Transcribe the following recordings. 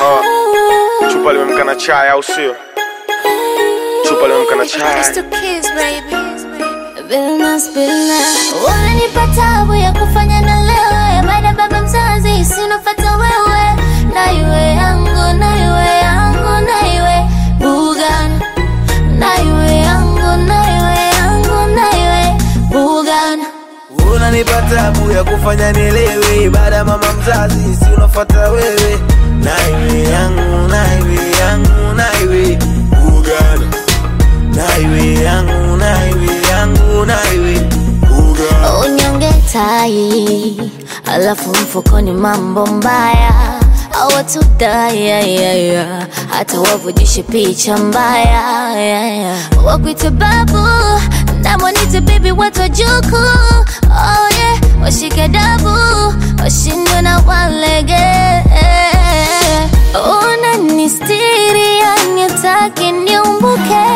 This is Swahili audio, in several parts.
Uh, chupa limemka na chai au sio? Chupa limemka na chai. It's the kids, baby. Billnas, billnas. Wananipa tabu ya kufanya na lewe baada ya baba mzazi sinofata wewe na iwe yangu na iwe yangu na iwe Bugan na iwe yangu na iwe yangu na iwe Bugan unanipa tabu ya kufanya nielewe baada ya mama mzazi si unafuata wewe naiwe yangu naiwe yangu naiwe ugana naiwe yangu naiwe yangu naiwe ugana unyonge tai alafu mfukoni mambo mbaya awatudaya hata wavujishe picha mbaya yeah, yeah. wakwite babu namwanite bibi watojuku oh, yeah. washike dabu washindwe na walege unanistiri yanitaki niumbuke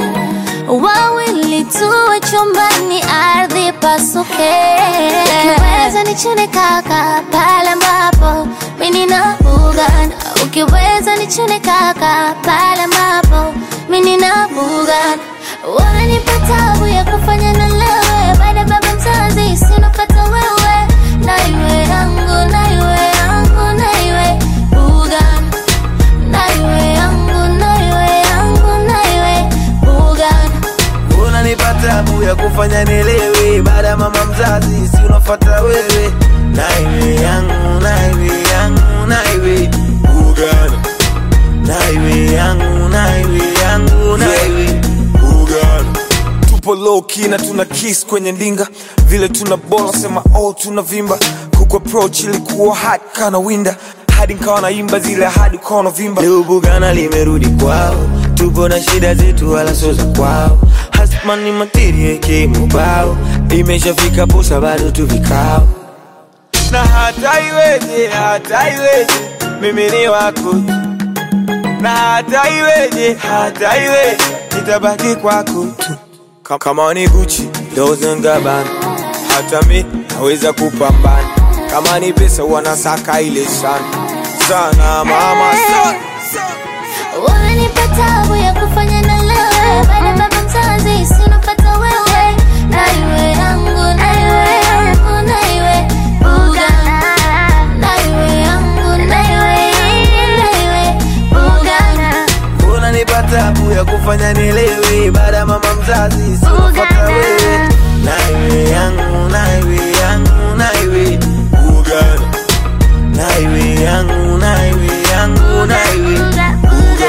wawili tuwe chumbani, ardhi pasuke. Ukiweza nichune kaka pale ambapo mimi nina bugan, ukiweza nichune kaka pale ambapo mimi nina bugan. Wananipa tabu ya kufanya na lewe baada ya baba mzazi sinopata wewe, na iwe yangu na iwe yangu na iwe bugan, na iwe yangu na iwe yangu na iwe bugan. unanipa tabu ya kufanya nielewe baada ya mama mzazi si unafuata wewe naiwe yangu naiwe yangu naiwe ugana naiwe yangu naiwe yangu naiwe ugana Tupo low key na tuna kiss kwenye ndinga, vile tuna bola sema oh tuna vimba. Kuku approach ilikuwa hard kana winda, hadi nikawa naimba zile hadi ukawa unavimba. leo bugana limerudi kwao tupo na shida zetu wala sio za kwao hasmani materia ikimubao imeshafika posa bado tu vikao na hata iweje, hata iweje, mimi ni wako tu. na hata iweje, hata iweje, nitabaki kwako tu. Ka- Kama ni Gucci, Dolce and Gabbana, hata mi naweza kupambana. Kama ni pesa wanasaka ile sana sana, mama sana. Wananipa tabu ya kufanya na lewe baada ya baba mzazi sinopata wewe na iwe yangu na iwe yangu na iwe buga na iwe yangu na iwe na iwe buga unanipa tabu ya kufanya nielewe baada ya mama mzazi sinafata wewe naiwe yangu naiwe yangu naiwe ugana naiwe yangu naiwe yangu naiwe ugana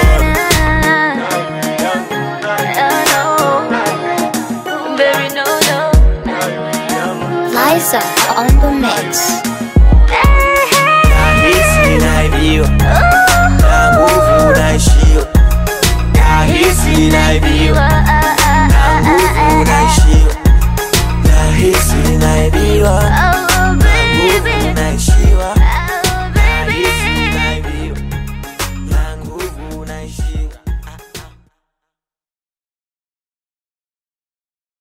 Liza on the mix. nahisi naibiwa na nguvu naishiwa